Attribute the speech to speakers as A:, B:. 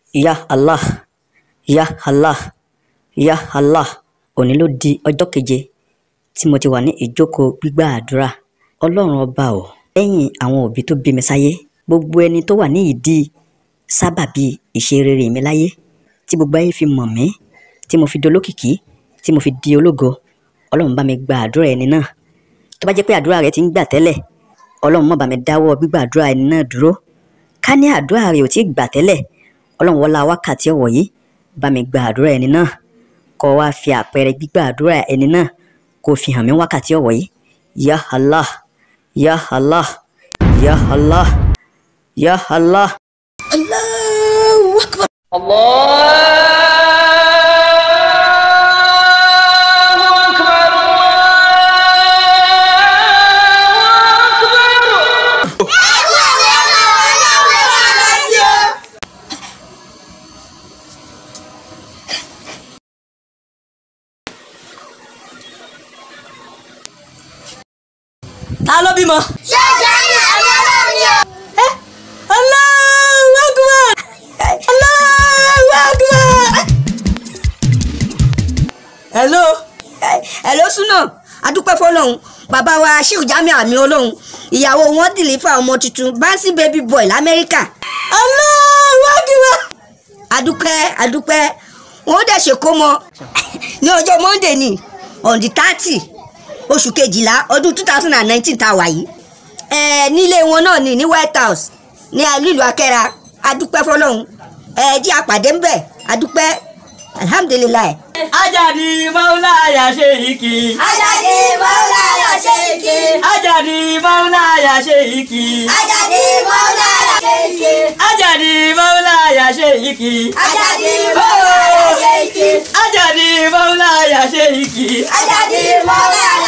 A: ya allah ya allah ya allah òní ló di ọjọ́ keje tí mo ti wà ní ìjókòó gbígbà àdúrà ọlọ́run ọba ò lẹ́yìn àwọn òbí tó bí mi sáyé gbogbo ẹni tó wà ní ìdí sábàbí ìṣerere mi láyé tí gbogbo ayé fi mọ̀ mí tí mo fi dolókìkí tí mo fi di ológo ọlọ́run bá mi gba àdúrà ẹni náà tó bá jẹ́ pé àdúrà rẹ ti ń gbà tẹ́lẹ̀ ọlọ́run má bá mi dáwọ́ gbígbà àdúrà ẹni náà dúró ká ní àdúrà rẹ ò tí ì gbà tẹ́lẹ̀ ọlọ́run wọlá wákàtí ọ̀wọ̀ yìí bá mi gba àdúrà ẹni náà kó wá fi àpẹẹrẹ gbígbà àdúrà ẹni náà kó fi hàn mí wákàtí ọ̀wọ̀ yìí ya allah ya allah ya allah ya allah.
B: Allahu Akbar. Ta ló bímọ? Allahu Akbar. Allahu Akbar. Hello.
C: Hello Suna adúpẹ́ fọlọ́hún bàbá wa Sheikh Jamiu àmì ọlọ́hún ìyàwó wọn dìlífà ọmọ tuntun bouncing baby boy lamẹ́ríkà
B: Allahu Akbar.
C: adúpẹ́ adúpẹ́ wọn ó dẹ̀ ṣèkómọ ní ọjọ́ Monday ní on the thirty oṣù kejìlá ọdún two thousand and nineteen tá a wà yìí ẹ nílé wọn náà ní ní White House ní ìlú Akẹ́ra adúpẹ́ fọlọ́hún ẹ jí àpàdé ńbẹ̀ adúpẹ́ alhamdulilayi.
B: Ajadi Maulaya Sheiki.
C: Ajadi Maulaya Sheiki.
B: Ajadi Maulaya Sheiki.
C: Ajadi Maulaya Sheiki.
B: Ajadi Maulaya Sheiki.
C: Ajadi Maulaya Sheiki.
B: Ajadi Maulaya Sheiki.
C: Ajadi Maulaya